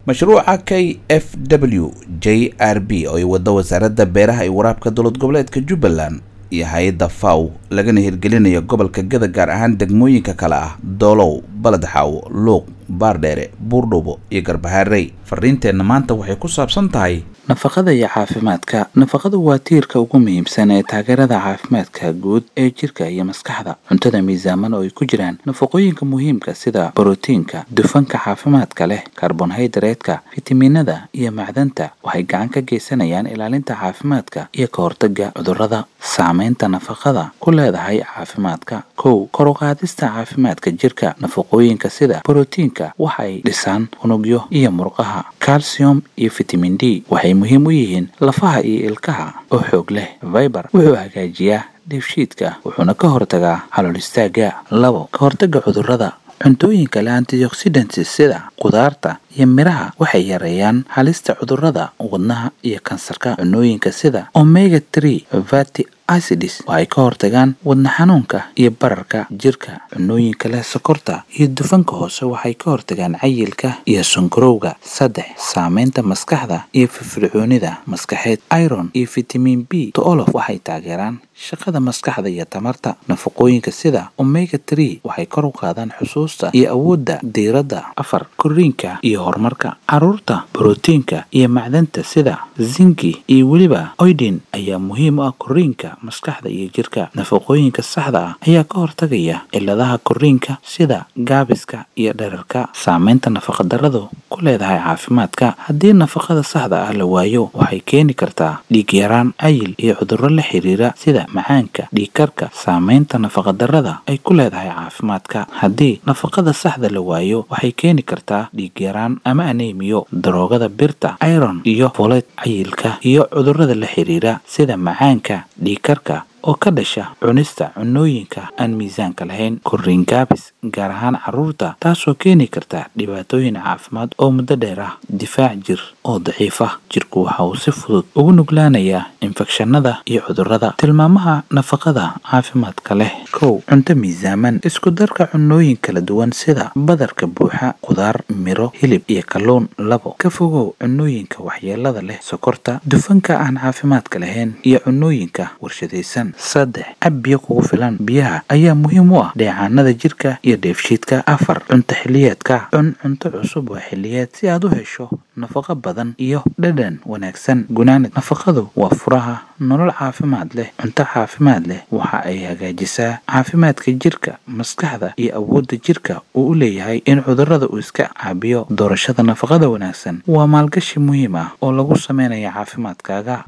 mashruuca k f w j r b oo ay wado wasaaradda beeraha iyo waraabka dowlad goboleedka jubbaland iyo hay-adda faw lagana hirgelinayo gobolka gada gaar ahaan degmooyinka kale ah doolow baledxaaw luuq baardheere buurdhubo iyo garbaharey fariinteenna maanta waxay ku saabsan tahay nafaqada iyo caafimaadka nafaqadu waa tiirka ugu muhiimsan ee taageerada caafimaadka guud ee jirka iyo maskaxda cuntada miisaaman oo ay ku jiraan nafaqooyinka muhiimka sida borotiinka dufanka caafimaadka leh karbonhaydareedka fitamiinada iyo macdanta waxay gacan ka geysanayaan ilaalinta caafimaadka iyo ka hortaga cudurrada saameynta nafaqada ku leedahay caafimaadka kow kor u qaadista caafimaadka jirka nafaqooyinka sida borotiinka waxay dhisaan unugyo iyo murqaha calcium iyo fitamin d waxay muhiim u yihiin lafaha iyo ilkaha oo xoog leh viber wuxuu hagaajiyaa dheefshiidka wuxuuna ka hortagaa calool istaaga labo ka hortaga cudurrada cuntooyinka le antioxidants sida qudaarta iyo miraha waxay yareeyaan halista cudurrada wadnaha iyo kansarka cunooyinka sida omega tree vati acids waxay ka hortagaan wadna xanuunka iyo bararka jirka cunooyinka leh sokorta iyo dufanka hoose waxay ka hortagaan cayilka iyo sonkorowga saddex saameynta maskaxda iyo firfircoonida maskaxeed iron iyo fitamin b toolof waxay taageeraan shaqada maskaxda iyo tamarta nafaqooyinka sida omega tree waxay kor u qaadaan xusuusta iyo awoodda diiradda afar koriinka iyo horumarka caruurta borotiinka iyo macdanta sida zinki iyo weliba oydin ayaa muhiim u ah koriinka maskaxda iyo jirka nafaqooyinka saxda ah ayaa ka hortagaya ciladaha koriinka sida gaabiska iyo dherarka saameynta nafaqadarradu ku leedahay caafimaadka haddii nafaqada saxda ah la waayo waxay keeni kartaa dhiig yaraan cayil iyo cudurro la xiriira sida macaanka dhiigkarka saameynta nafaqadarrada ay ku leedahay caafimaadka haddii nafaqada saxda la waayo waxay keeni kartaa dhiig yaraan ama anemiyo daroogada birta iron iyo folet cayilka iyo cudurrada la xiriira sida macaanka dhiigkarka oo ka dhasha cunista cunooyinka aan miisaanka lahayn koriin gaabis gaar ahaan carruurta taasoo keeni karta dhibaatooyin caafimaad oo muddo dheer ah difaac jir oo daciif ah jirku waxa uu si fudud ugu nuglaanayaa infekshanada iyo cudurrada tilmaamaha nafaqada caafimaadka leh kow cunto miisaaman isku darka cunooyin kala duwan sida badarka buuxa qudaar miro hilib iyo kalluun labo ka fogow cunooyinka waxyeelada leh sokorta dufanka aan caafimaadka lahayn iyo cunooyinka warshadaysan saddex cab biyo kugu filan biyaha ayaa muhiim u ah dheecaanada jirka iyo dheefshiidka afar cunto xiliyeedka cun cunto cusub waa xiliyeed si aad u hesho nafaqo badan iyo dhadhan wanaagsan gunaanid nafaqadu waa furaha nolol caafimaad leh cunto caafimaad leh waxa ay hagaajisaa caafimaadka jirka maskaxda iyo awoodda jirka uu u leeyahay in cudurrada uu iska caabiyo doorashada nafaqada wanaagsan waa maalgashi muhiim ah oo lagu sameynaya caafimaadkaaga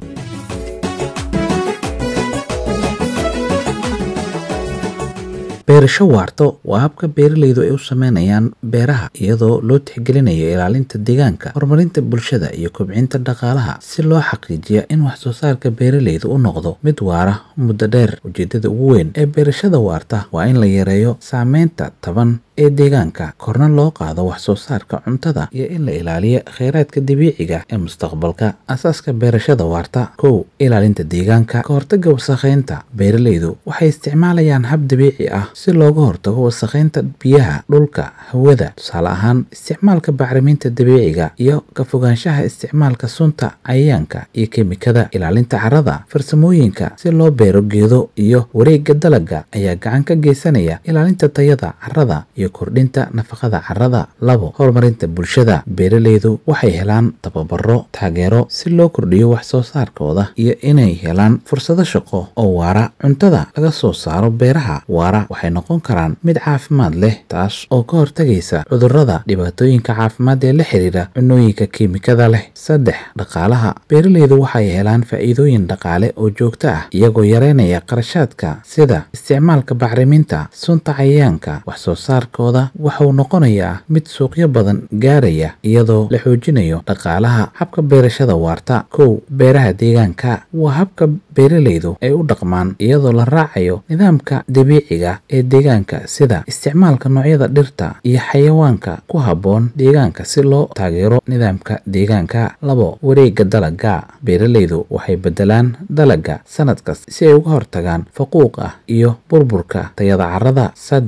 beerasho waarto waa habka beeralaydu ay u sameynayaan beeraha iyadoo loo tixgelinayo ilaalinta deegaanka horumarinta bulshada iyo kobcinta dhaqaalaha si loo xaqiijiya in wax soo saarka beeralaydu u noqdo mid waara muddo dheer ujeedada ugu weyn ee beerashada waarta waa in la yareeyo saameynta taban ee deegaanka korna loo qaado wax soo saarka cuntada iyo in la ilaaliyo kheyraadka dabiiciga ee mustaqbalka asaaska beerashada waarta kow ilaalinta deegaanka ka hortaga wasakheynta beeralaydu waxay isticmaalayaan hab dabiici ah si looga hortago wasakheynta biyaha dhulka hawada tusaale ahaan isticmaalka bacriminta dabiiciga iyo ka fogaanshaha isticmaalka sunta cayayaanka iyo kemikada ilaalinta carrada farsamooyinka si loo beero geedo iyo wareegga dalagga ayaa gacan ka geysanaya ilaalinta tayada carrada iyo kordhinta nafaqada carrada labo horumarinta bulshada beeralaydu waxay helaan tababaro taageero si loo kordhiyo wax soo saarkooda iyo inay helaan fursado shaqo oo waara cuntada laga soo saaro beeraha waara waxay noqon karaan mid caafimaad leh taas oo ka hortagaysa cudurrada dhibaatooyinka caafimaad ee la xiriira cunooyinka kiimikada leh saddex dhaqaalaha beeralaydu waxay helaan faa'iidooyin dhaqaale oo joogto ah iyagoo yareynaya qarashaadka sida isticmaalka bacriminta sunta cayayaanka wax soo saarkooda waxauu noqonayaa mid suuqyo badan gaaraya iyadoo la xoojinayo dhaqaalaha habka beerashada waarta kow beeraha deegaanka waa habka beeralaydu ay u dhaqmaan iyadoo la raacayo nidaamka dabiiciga ee deegaanka sida isticmaalka noocyada dhirta iyo xayawaanka ku habboon deegaanka si loo taageero nidaamka deegaanka labo wareegga dalagga beeralaydu waxay beddelaan dalagga sanad kasta si ay uga hortagaan faquuqa iyo burburka tayada carrada saddex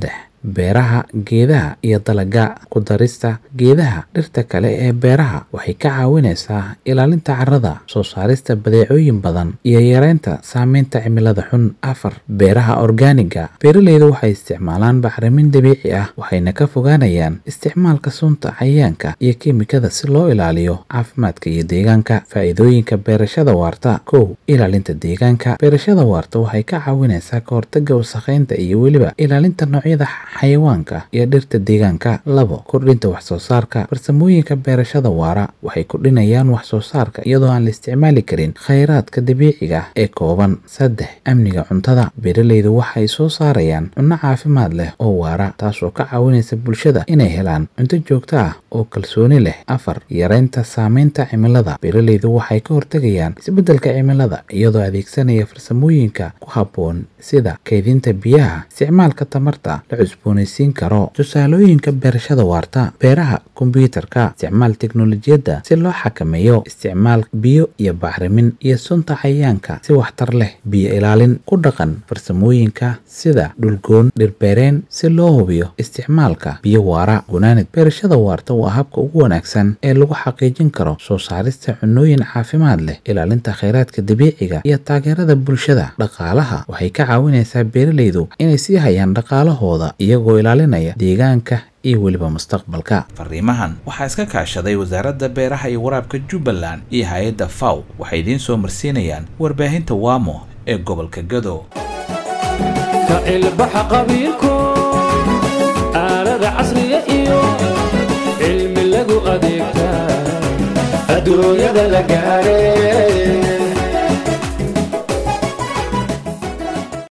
beeraha geedaha iyo dalaga ku darista geedaha dhirta kale ee beeraha waxay ka caawinaysaa ilaalinta carrada soo saarista badeecooyin badan iyo yareynta saameynta cimilada xun afar beeraha orgaaniga beeraleydu waxay isticmaalaan bacrimin dabiici ah waxayna ka fogaanayaan isticmaalka sunta cayayaanka iyo kiimikada si loo ilaaliyo caafimaadka iyo deegaanka faa'iidooyinka beerashada waarta kow ilaalinta deegaanka beerashada waarta waxay ka caawinaysaa ka hortaga wasakheynta iyo weliba ilaalinta noocyada xayawaanka iyo dhirta deegaanka labo kordhinta wax soo saarka farsamooyinka beerashada waara waxay kordhinayaan wax soo saarka iyadoo aan la isticmaali karin khayraadka dabiiciga ah ee kooban saddex amniga cuntada beeraleydu waxay soo saarayaan cunno caafimaad leh oo waara taasoo ka caawinaysa bulshada inay helaan cunto joogto ah oo kalsooni leh afar yareynta saameynta cimilada beeraleydu waxay ka hortegayaan isbeddelka cimilada iyadoo adeegsanaya farsamooyinka ku habboon sida kaydinta biyaha isticmaalka tamarta la cusboonaysiin karo tusaalooyinka beerashada waarta beeraha kombyuutarka isticmaal teknolojiyadda si loo xakameeyo isticmaal biyo iyo bacrimin iyo sunta cayayaanka si waxtar leh biyo ilaalin ku dhaqan farsamooyinka sida dhulgoon dhirbeereen si loo hubiyo isticmaalka biyo waara gunaanid beerashada waarta waa habka ugu wanaagsan ee lagu xaqiijin karo soo saarista cunooyin caafimaad leh ilaalinta khayraadka dabiiciga iyo taageerada bulshada dhaqaalaha waxay ka caawinaysaa beeraleydu inay sii hayaan dhaqaalahooda iyagoo ilaalinaya deegaanka iyo weliba mustaqbalka fariimahan waxaa iska kaashaday wasaaradda beeraha iyo waraabka jubbaland iyo hay-adda faw waxay idiin soo marsiinayaan warbaahinta waamo ee gobolka gado ka ilbaxa qabiilku aalada casriga iyo cilmi lagu adeegtaa adduunyada la gaaree